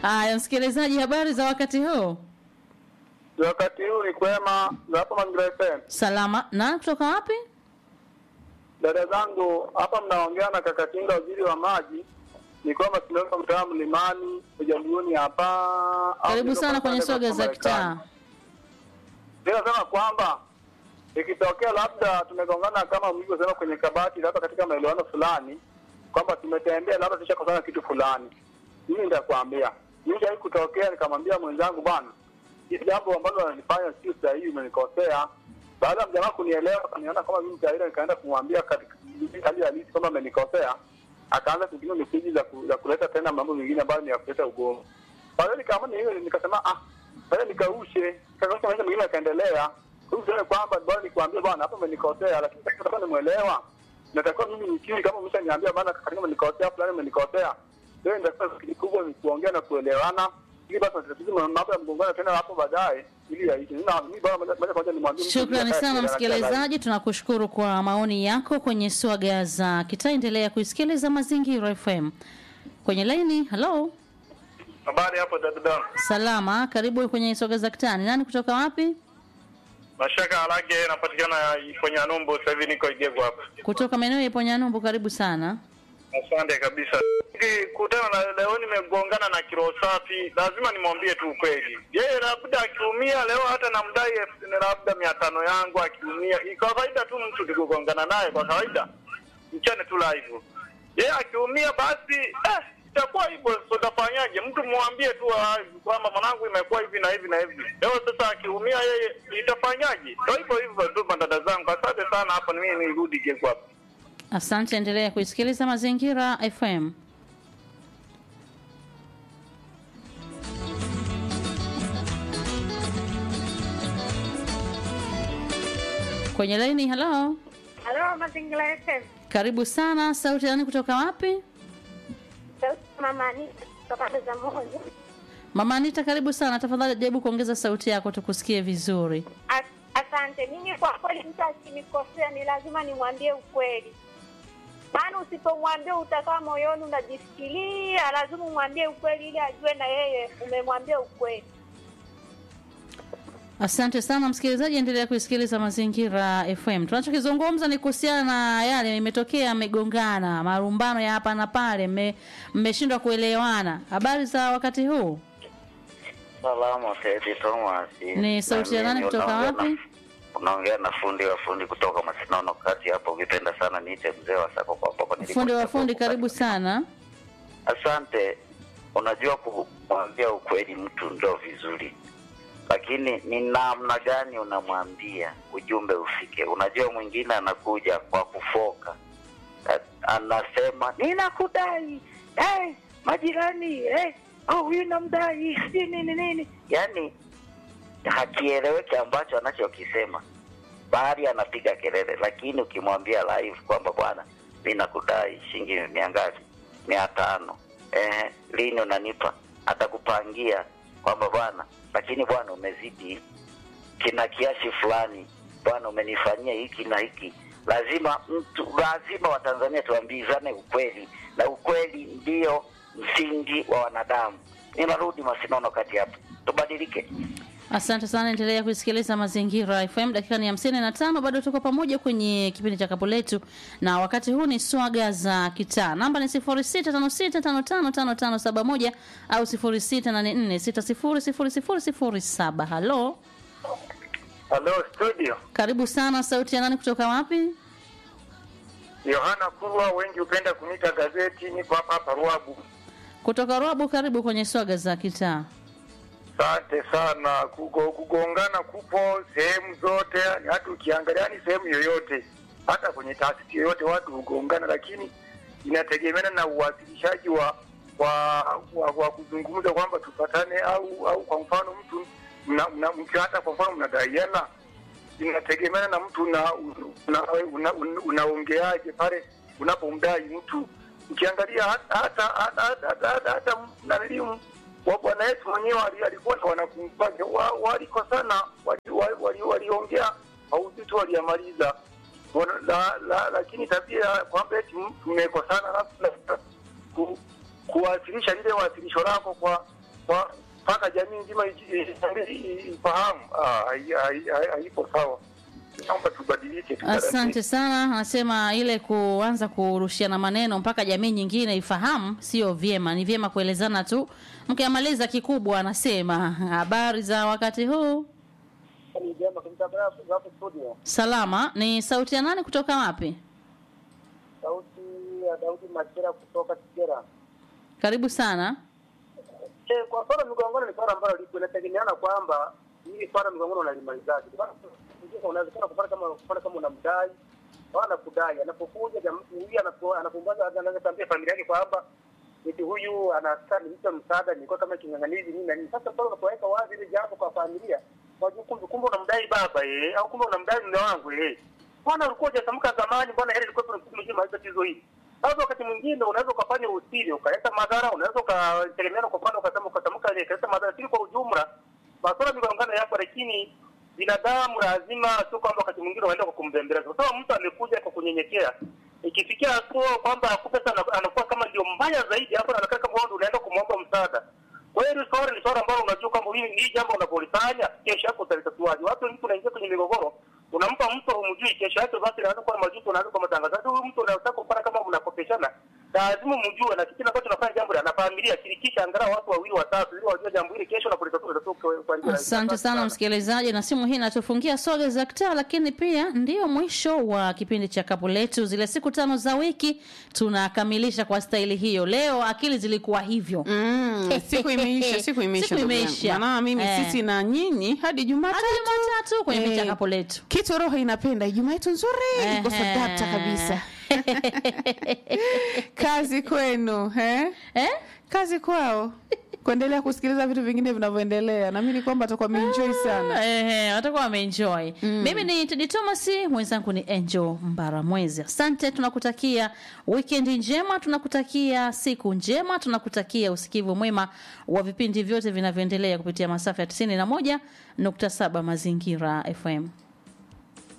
Haya, msikilizaji, habari za wakati huu? Wakati huu ni kwema za hapa Mazingira FM. Salama. Na kutoka wapi? Dada zangu hapa mnaongea na kaka Kinga, waziri wa maji. Ni kwamba tunaweka mtaa mlimani ujamhuri hapa. au Karibu niko sana kwa kwenye pale soga kwa za Marekani. kitaa. Ninasema kwamba ikitokea labda tumegongana kama mlivyosema kwenye kabati, labda katika maelewano fulani, kwamba tumetembea labda tushakosana kitu fulani, mimi nitakwambia mimi hii kutokea, nikamwambia mwenzangu, bwana, hili jambo ambalo wanalifanya sio sahihi, umenikosea. Baada ya mjamaa kunielewa, akaniona kama mimi mtaila, nikaenda kumwambia katika hali halisi kwamba amenikosea, akaanza kutumia meseji za, ku, za kuleta tena mambo mengine ambayo ni ya kuleta ugomvi. Kwa hiyo nikaamua hiyo, nikasema ah, sasa nikaushe, kakausha maisha mengine yakaendelea. Kwa hiyo kwamba bwana nikwambie bwana, hapa umenikosea, lakini sasa nataka nimuelewa. Natakiwa mimi nikiri kama umeshaniambia bwana, katika umenikosea fulani, umenikosea. Leo ndio kikubwa ni kuongea na kuelewana. Ili basi tatizo mambo ya mgongano tena hapo baadaye ili yaishe. Nina mimi bwana moja kwa moja nimwambie mtu Shukrani mmoja sana kati ya msikilizaji, tunakushukuru kwa maoni yako kwenye swaga za kitaa. Endelea kuisikiliza Mazingira FM kwenye laini. Hello, Habari hapo dada. salama, karibu kwenye swaga za kitaa. Ni nani kutoka wapi? Mashaka Alage napatikana kwenye Numbu, sasa hivi niko Igego hapa. Kutoka maeneo ya Ponyanyumbu, karibu sana. Asante kabisa. Nikikutana na leo nimegongana na kilo safi, lazima nimwambie tu ukweli. Yeye labda akiumia leo, hata namdai elfu nne labda mia tano yangu akiumia. Ni kawaida tu mtu tukigongana naye kwa kawaida, mchane tu live. Yeye akiumia basi eh, itakuwa hivyo. So utafanyaje? Mtu mwambie tu live kwamba mwanangu imekuwa hivi na hivi na hivi. Leo sasa akiumia yeye itafanyaje? Ndio hivyo hivyo tu, madada zangu. Asante sana, hapo ni mimi nirudi Igego hapa. Asante, endelea kuisikiliza Mazingira FM. Kwenye laini, hello, Halo, Mazingira FM. karibu sana. Sauti ya nani kutoka wapi? Sauti ya Mama Anita kutoka Bagamoyo. Mama Anita, karibu sana. Tafadhali jaribu kuongeza sauti yako tukusikie vizuri. As- Asante. Mimi kwa kweli, mtu akinikosea ni lazima nimwambie ukweli, maana usipomwambia utakaa moyoni unajifikiria. Lazima umwambie ukweli ili ajue na yeye umemwambia ukweli. Asante sana msikilizaji, endelea kuisikiliza Mazingira FM. Tunachokizungumza ni kuhusiana na yale imetokea, mmegongana, marumbano ya hapa na pale, mme- mmeshindwa kuelewana. Habari za wakati huu? Salama Teddy Thomas. Ni sauti ya Na nani mimi kutoka unaongea wapi? na- Unaongea na fundi wa fundi kutoka Masinono kati hapo, ukipenda sana niite mzee wa sako kwa hapo nilipo. Fundi wa fundi, karibu sana. Asante. Unajua kumwambia ukweli mtu ndo vizuri, lakini ni namna gani unamwambia ujumbe ufike. Unajua mwingine anakuja kwa kufoka, A- anasema ninakudai, hey, majirani hey, oh, huyu namdai sijui nini nini, yaani hakieleweki ambacho anachokisema, bali anapiga kelele. Lakini ukimwambia live kwamba bwana, mi nakudai shilingi mia ngapi? mia tano. Eh, lini unanipa? Atakupangia kwamba bwana, lakini bwana umezidi kina kiasi fulani, bwana umenifanyia hiki na hiki. Lazima mtu, lazima Watanzania tuambizane ukweli, na ukweli ndio msingi wa wanadamu. Ninarudi Masinono kati hapa, tubadilike. Asante sana, endelea kuisikiliza Mazingira FM. Dakika ni hamsini na tano, bado tuko pamoja kwenye kipindi cha kapu letu, na wakati huu ni swaga za kitaa. Namba ni sifuri sita tano sita tano tano tano tano saba moja au sifuri sita nane nne sita sifuri sifuri sifuri sifuri saba. Halo, Hello studio. karibu sana. Sauti ya nani kutoka wapi? Yohana Kurwa, wengi hupenda kuniita gazeti. Niko hapa hapa Ruabu. Kutoka Rwabu, karibu kwenye swaga za kitaa. Asante sana. Kugo, kugongana kupo sehemu zote, yani hata ukiangalia, yani sehemu yoyote, hata kwenye taasisi yoyote watu hugongana, lakini inategemeana na uwasilishaji wa wa, wa, wa kuzungumza kwamba tupatane, au au kwa mfano mtu mna, mna, mki hata kwa mfano mnadaiana, inategemeana na mtu una, una, una, una, unaongeaje pale unapomdai mtu. Ukiangalia hata hata hata hata, hata, hata, hata naniliu wa Bwana Yesu mwenyewe ali- alikuwa na wanafunzi wake wa- walikosana, waliongea wali, wali, waliongea mauzito waliyamaliza, Wana- la, la, lakini tabia ya kwamba eti mmekosana alafu na- ku, kuwasilisha lile wasilisho lako kwa kwa- mpaka jamii nzima iji- i- i- ifahamu, ah, hai- hai- hai- haipo sawa. Naomba tubadilike. tutaratibu. Asante sana. Anasema ile kuanza kurushiana maneno mpaka jamii nyingine ifahamu sio vyema, ni vyema kuelezana tu. Mkiamaliza kikubwa, anasema habari za wakati huu. Ni vyema kabisa. Grafu- grafu studio. Salama. Ni sauti ya nani kutoka wapi? Sauti ya Daudi Machera kutoka Kigera. Karibu sana. Eh, kwa swala migongano ni swala ambalo lipo inategemeana kwamba hili swala migongano unalimalizaje. Kwa sababu mwingine unawezekana kufanya kama kufanya kama unamdai au anakudai, anapokuja jam- huyu anapo- anapombaza anaweza kuambia familia yake kwamba eti huyu anataka nimpe msaada, nilikuwa kama kinyang'anizi nini na nini. Sasa pale unapoweka wazi ile jambo kwa familia, wajua kumbe kumbe unamdai baba eh, au kumbe unamdai mume wangu eh. Bwana ulikuwa hujatamka zamani, bwana heri ilikuwa tunamjua tatizo hili. Sasa wakati mwingine unaweza ukafanya usiri ukaleta madhara, unaweza ukategemeana kwa mfano ukasema ukatamka ile ikaleta madhara, lakini kwa ujumla masuala migongano yapo, lakini binadamu lazima sio kwamba wakati mwingine unaenda kwa kumbembeleza, kwa sababu mtu amekuja kwa kunyenyekea. Ikifikia hatua kwamba akupe sana, anakuwa kama ndio mbaya zaidi, hapo anakaa kama wewe ndio unaenda kumwomba msaada. Kwa hiyo hili swala ni swala ambalo unajua kwamba hili hili jambo unapolifanya kesho yako utalitatuaje. Watu wengi unaingia kwenye migogoro, unampa mtu humjui, kesho yake basi anaanza kuwa majuto, anaanza kwa matangazo. Huyu mtu unataka kupata kama mnakopeshana, lazima mjue, na kitu ambacho unafanya jambo la na familia, shirikisha angalau watu wawili watatu, ili wajue jambo hili kesho unapolitatua litatoka kwa kwa njia rahisi. Asante sana msikilizaji, na simu hii inatufungia soga za kitaa, lakini pia ndio mwisho wa kipindi cha kapu letu. Zile siku tano za wiki tunakamilisha kwa staili hiyo. Leo akili zilikuwa hivyo Mm, siku imeisha, siku imeisha. Siku ndugu yangu. imeisha. Maana mimi Eh. sisi na nyinyi hadi Jumatatu. hadi Jumatatu kwenye Eh, picha kapu letu. Kitu roho inapenda Ijumaa yetu nzuri iko sadata kabisa. Kazi kwenu, eh? eh? Kazi kwao. Kuendelea kusikiliza vitu vingine vinavyoendelea. Naamini kwamba atakuwa ameenjoy sana. Eh, watakuwa wameenjoy. Mimi ni Tedi Thomas, mwenzangu ni Angel Mbaramwezi. Asante, tunakutakia weekend njema, tunakutakia siku njema, tunakutakia usikivu mwema wa vipindi vyote vinavyoendelea kupitia masafa ya 91.7 Mazingira FM.